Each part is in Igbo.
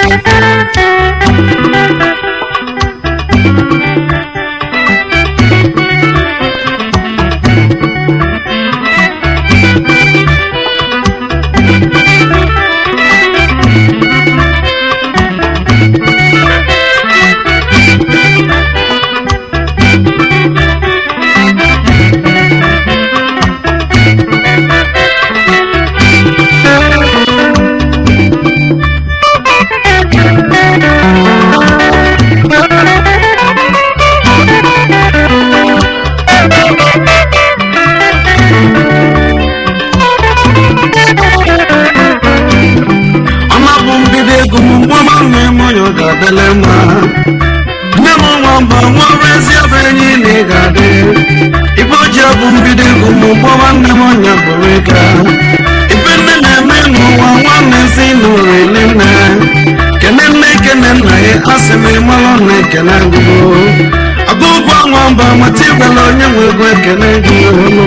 ọma bụ mbido ego m mgbe ọma nne m onye ọ ga-adịle mma nne m nwa mba nwere ezi afọ enyi na ị ga-adị ibe ojii bụ mbido ego m mgbe ọma nne m onye bụrụ ịga ibe nne na-eme n'ụwa nwanne si n'ụlọ ele nne kene nne kene nna ya asị m ịmalụ na ekene agụgo agụgụ nwa mba mata ịgwala onye nwe ego ekene gị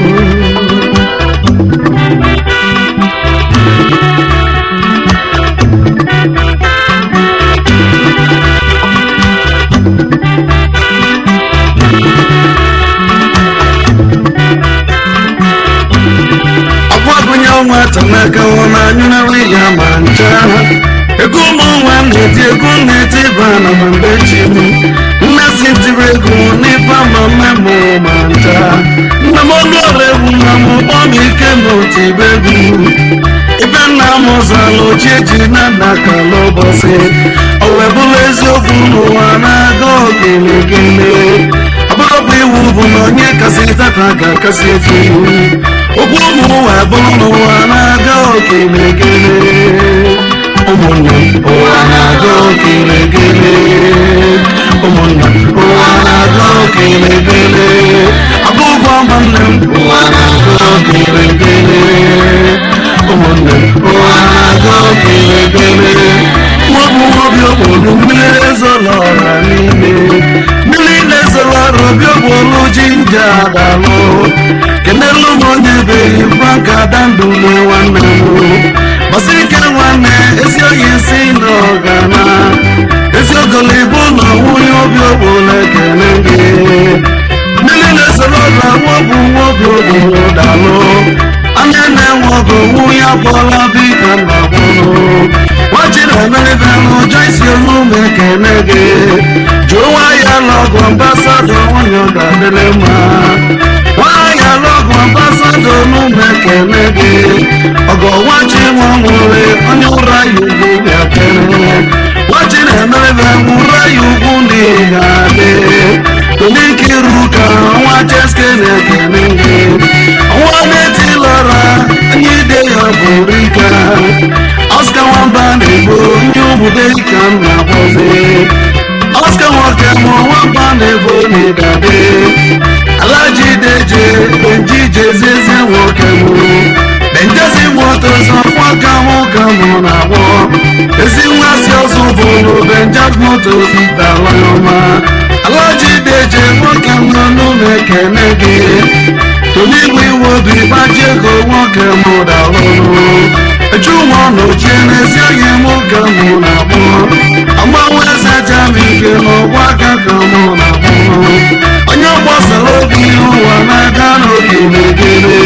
ọkwa gụnye ọnwa tanaka na anyụnarị ya ma ncha ego ụmụ nwa na-eti ego na-eti ba na ma mgbe chi m nne si tiri ego n'ife ama mmemụ ma ncha nna m ọnụ ọrụ egwu nna m kpọ m ike na otu ibe egwu ibe nna m ụzọala ochie ji na nna ka n'ụbọchị o wee bụrụ eziokwu n'ụwa na-aga ogelegele ọbụrụkwa iwu bụ na onye kasị tata ga-akasị efu okwu ụmụ ụwa bụrụ n'ụwa na-aga ogelegele ụmụnne m ụwa na-aga ogelegele ụmụnne m ụwa na-aga ogelegele abụghị ọma nne m ụwa na-aga ogelegele ụmụnne m ụwa na-aga ogelegele nwabụ nwobi okporo mmiri ezola ọra n'ime mmiri na-ezola ọra obi okporo jinja adalụ kenelu m onye beghị franka dandule nwanne m gbasi ike nwanne ezi oyi si na ọgana ezi ogolobo na nwunye obi okporo ekele gị mmiri na-ezola ọra nwabụ nwobi okporo dalụ anya na-enwe ọgụ nwunye abụọla bika na bụrụ nwachiri emerebe n'ụjọ isi olume ekene gị jụọ nwaanyị alọgụ ambasadọ nwunye ọ ga-adịrị mma nwaanyị alọgụ ambasadọ olume ekene gị ọgọ nwachi nwa nwere onye ụra ya ugwu bịakere nwachiri emerebe nwụra ya ugwu ndị ga-adị Toliki ruka nwa cheske na-ekene gị nwa na-etilọra anyị ide ya bụrụ ike Oscar nwamba na-egbo ndị obodo ka m na-akpọzi Oscar nwoke mụ nwamba na-egbo n'ịgade Alaji deje benji jezieze nwoke mụ benjezi moto zọ nwoke mụ ka mụ na-agbọ ezi nwa si ọzọ bụrụ benjaz moto dala ọma Alaji deje nwoke mụ n'ụlọ ekene gị Toligbo iwe obi gbaji ego nwoke mụ dalụrụ eju nwa n'ochie n'ezi oyi mụ ka mụ na-agbọ agbanwe eze jami ike n'ụgbọ aka ka mụ na-agbọ onye gbasara obi ụwa na-aga n'oge megere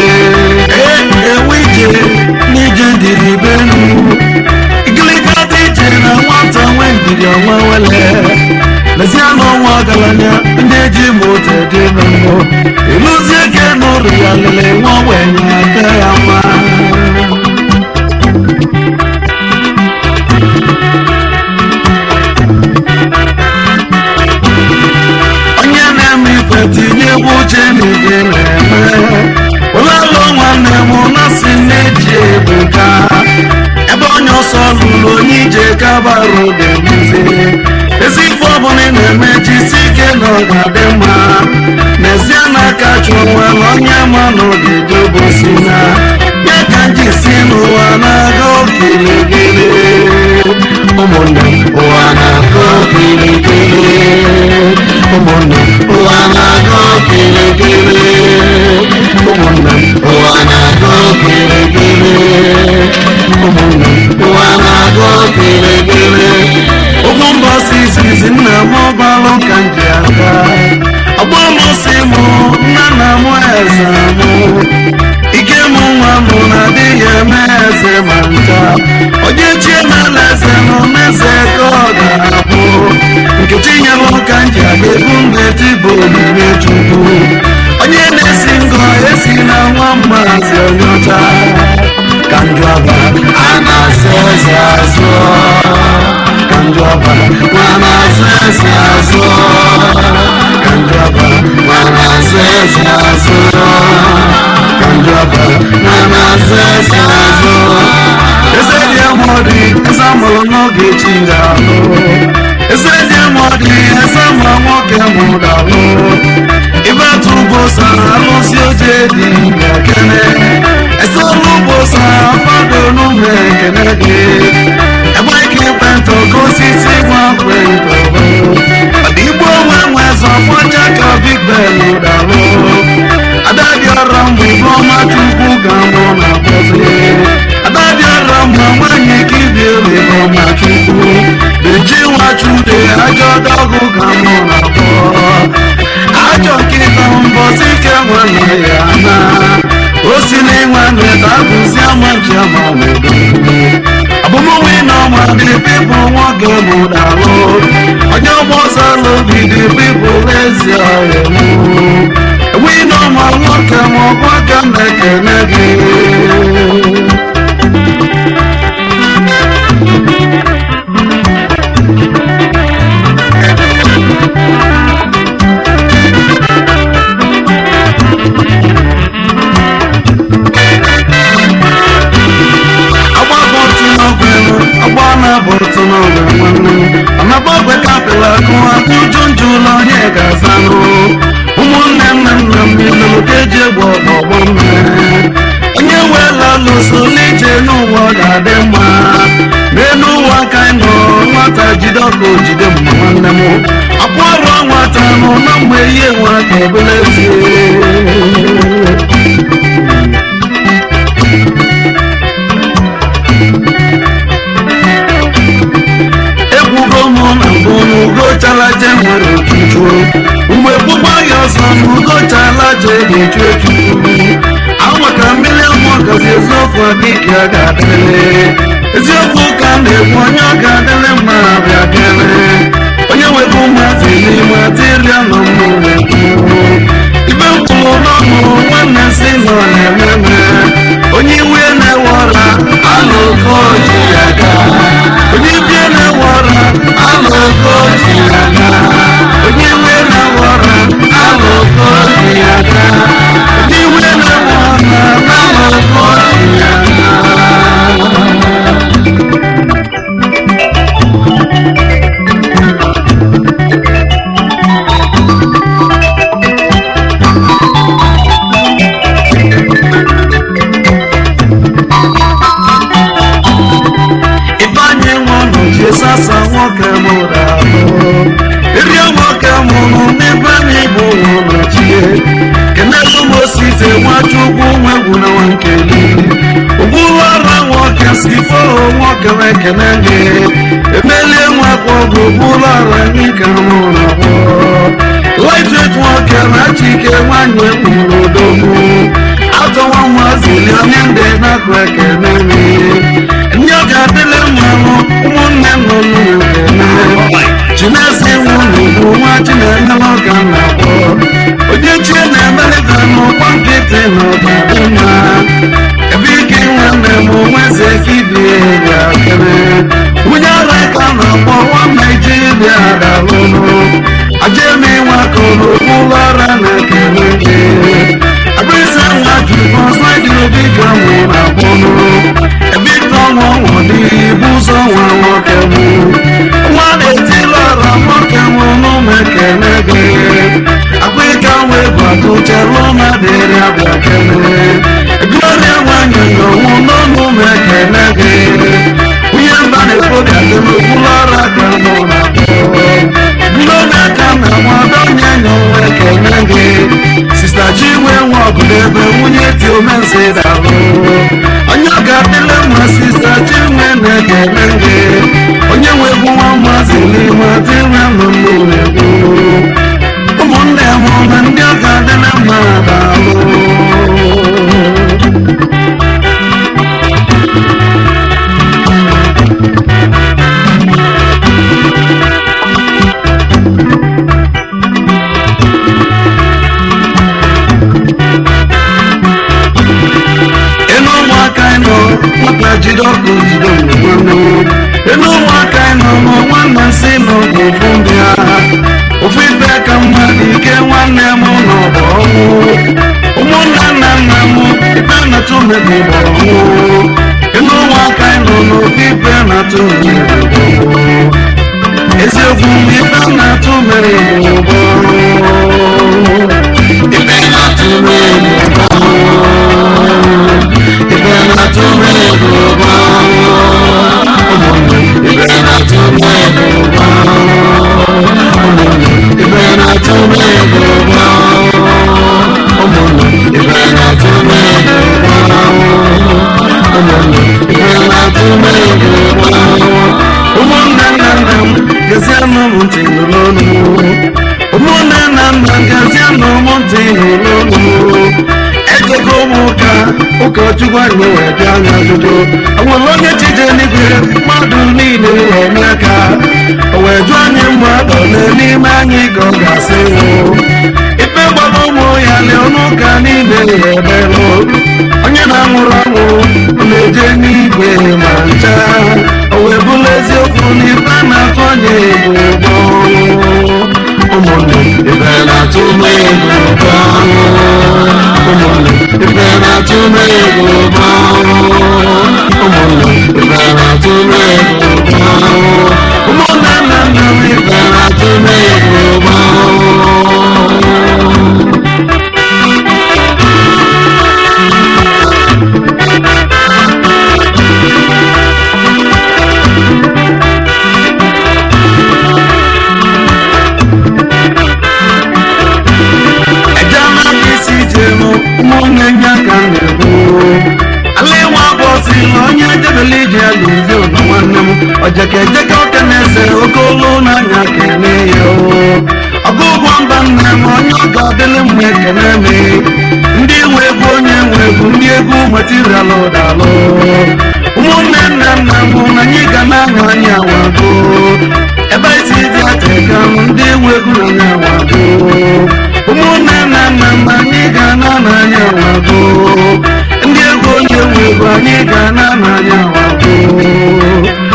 ewe ije n'ije ndiri benu igiliga dị ije na nwata nwe ndidi ọnwa wele lezie n'ọnwa ọgaranya ndị eji moto dị mmụọ ịlụzie ike n'ụrụ ya lele nwa ogbenye aka ya mma onye na-eme ife tinye egwu uche n'ihe na-eme ụlọalụ nwanne m na-asị na-eji ebuka ebe onye ọsọ lụrụ onye ije kabara oge nduzi ezi ife ọbụla ị na-eme jisi ike na ọ ga-adị mma n'ezie n'aka chụọ nwere onye ma na oge jobosi na ya ka nji si n'ụwa na-aga okiligili ụmụnne m ụwa na-aga okiligili ụmụnne m ụwa na-aga okiligili ụmụnne m ụwa na-aga okiligili ụmụnne m ụwa na-aga okiligili izizi nna m ọbalụ ka m ji aka ọgbọmụsị m nna nna m eze mụ ike m nwa m na-adịghị eme eze ma ncha onye chie na-ala eze nọ n'eze ka ọ ga-abụ nkechi nyere ụka m ji aga ebu mmeti bụ omume chukwu onye na-esi ngọ esi na nwa mmazi onye ọcha ka njọ aba a na-asị eze azụ ka njọ aba ma na-asị eze azụ ka njọ aba ma na-asị eze azụ ka njọ aba ma na-asị eze azụ eze dị amọdị eze amụrụ n'oge chi ga-alụ eze dị amọdị eze amụrụ nwoke mụrụ alụ ibe atụ ugbo sara alụsị oche dị ekene ese ọrụ ugbo sara mmadụ n'ụmụ ekene gị ebe ike ekwentị oke osisi gwa kwentị ọdịgbo onwe nwe zọfọcha ka big ben dalụ adadịọrọ mgbe ibe ọma chukwu ga-amụ na bọzi adadịọrọ mgbe nwanyị ka ibi ebe ọma chukwu beji nwachude ajọ dọgụ ga-amụ na bọ ajọ nkịta mbọsi ike nwanne ya na o si n'ịnwanne dabụzi ama ji ama n'obodo abụmọnwe na ọma dị pipụ nwoke mụdalụ onye ọgbọ ọsọ lobi dị pipụ ezi ọhịa mụ enweghị na ọma nwoke ma ọkwa ka m na-ekene gị agbabọtụ n'ọgwụ elu agba na-abọtụ n'ọgwụ nwanne m ọnabọgwe kapịla akụ akụ junju ụlọ onye ga-azanụ ụmụnne nna nna m niile ka eji egbe ọgbọgbọ mme onye weela lụso n'ije n'ụwa ga-adị mma n'elu ụwa ka anyị nọ nwata jide ọkụ jide mma nwanne m akwa ọrụ nwata nọ na mgbe ihe nwa ka ebule tie ekwugo m na mbụ n'ugochala je nwere otutu mgbe gbugba ya ọsọ n'ugochala je ga-echu echu anwaka mmiri amụọ gazi eziokwu adịghị a ga-adịrị eziokwu ka a na-ekwu onye ọ ga-adịrị mma bịa bịara onye nwere ụmụazị n'ime adịrịa nọ mmụrụ ibe mkpụrụ n'ọnụ nwanne si nọ na-eme onye iwe na-ewe ọra alụ oke oji ya gaa onye ibie na-ewe ọra alụ oke oji ya gaa onye iwe na-ewe ọra alụ oke oji ya gaa onye iwe na-ewe ọra alụ oke oji ya gaa ifeanyị nwa nọchie sasa nwoke mụrụ ahụ ịrịọ nwoke mụrụ n'ebe n'ịbụ ụlọ nọchie kenelu m osite nwachukwu nwegwu na nwankeli ụgbụrụ ọrụ nwoke si fọrọ nwoke ekene gị emelie nwakwa ọgụ ụgbụrụ ọrụ anyị ka mụrụ abụọ lightweight nwoke na chike nwanyị nwụrụ odogwu atọwa nwazili onye ndị na-akụ ekene gị ndị ọ ga-adịle mmanụ ụmụnne nọ n'ụlọ chinesi nwunye bụ nwa chineke ọka na-akpọ onye chie na-emelite n'ụgbọ nkịtị na ọdadị mma ebe ike nwanne m nweze kibie ga-akere nwunye ara ka na-akpọ nwa naijiria dalụnụ ajemi nwakọrọ ụlọ ọrụ na-ekele gị abịrịsa nwa jụrụ ọsọ dị obi ka mụ na-akpọnụ ebe ịtọ nwa ọnwụ dị ibu ụzọ nwa nwoke mụ nwa na-etili ọra nwoke mụ n'ụmụ ekele gị akpa ịka wee bụ akụchalụ ma dịrị abịa kele gloria nwanyị n'ọnwụ n'ọnụ ụmụ ekele gị onye mba na-ekpo gadị n'okpuru ọrụ aka mụ na-akpọ gloria ka na nwada onye nyọnwa ekele gị sista chinwe nwa ọbụla ebe nwunye dị omenze dalụ onye ọ ga-adịle mma sista chinwe na-ekele gị onye nwegbu nwa mmazi n'ime adịrị ọnụ mmụ na-ekwu ụmụnne m na ndị ọ ga-adị na mma daalụ enu ụmụaka ịnọ nwata jide ọkụ jide mgbe nwanne m enu ụmụaka ịnọ nọ nwanne si n'oge ofu ndị agha ofu ibe ka mmadụ ike nwanne m nọ bụ ọnwụ ụmụnne nna nna m ibe na-atụ mebi bụ ọnwụ enu ụmụaka ịnọ n'ofu ibe na-atụ mebi bụ ọnwụ eziokwu mgbe ibe na-atụ mere bụ ọnwụ ibe na-atụ mere bụ ọnwụ Ibe na-atụ m egwu ụgbọ ụmụnne m ibe na-atụ m egwu ụgbọ ụmụnne m ibe na-atụ m egwu ụgbọ ụmụnne m ibe na-atụ m egwu ụgbọ ụmụnne m ibe na-atụ m egwu ụgbọ ụmụnne nna nna m gezienụ m ntị nụrụ ọnụ m ụmụnne nna nna m gezienụ m ntị nụrụ ọnụ m ejego m ụka ụkọchukwu anyị wee bịa anya ajụjụ onwere onye chije n'igwe mmadụ niile na-eme aka o wee jụọ anyị mmadụ ole n'ime anyị ka ọ ga-asị nwụ ikpe gbara ụmụ ya lee ọnụ ụka niile ya ebelụ onye na-anwụrụ anwụ ọ na-eje n'igwe ma ncha o wee bụrụ eziokwu na ife na-atụ onye egwu ụgbọ ụmụnne ibe na-atụ m egwu ụgbọ ụmụnne ibe na-atụ m egwu ụgbọ ụmụnne ibe na-atụ m egwu ụgbọ ụmụnne nna nna m ibe na-atụ m egwu ụgbọ ejema ka isi jenu ụmụnne nye aka na-ekwu ala ịnwa bọsi na onye debele ije ya ga-ezi ụlọ nwanne m ojeke ejeke oke na-ese oke olu n'anya kene ya ọgụ ụgwọ mba nna m onye ọ ga-adịlị mma ekene me ndị nwe egwu onye nwe egwu ndị egwu materialụ dalụ ụmụnne nna nna m na anyị ga na-ahụ anya wago ebe isi dị ateka m ndị nwe egwu na anya wago ụmụnne nna nna m anyị ga na n'anya wago ndị egwu onye nwe egwu anyị ga na n'anya wago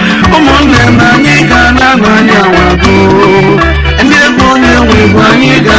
ụmụnne m anyị ga na n'anya wago ndị egwu onye nwe egwu anyị ga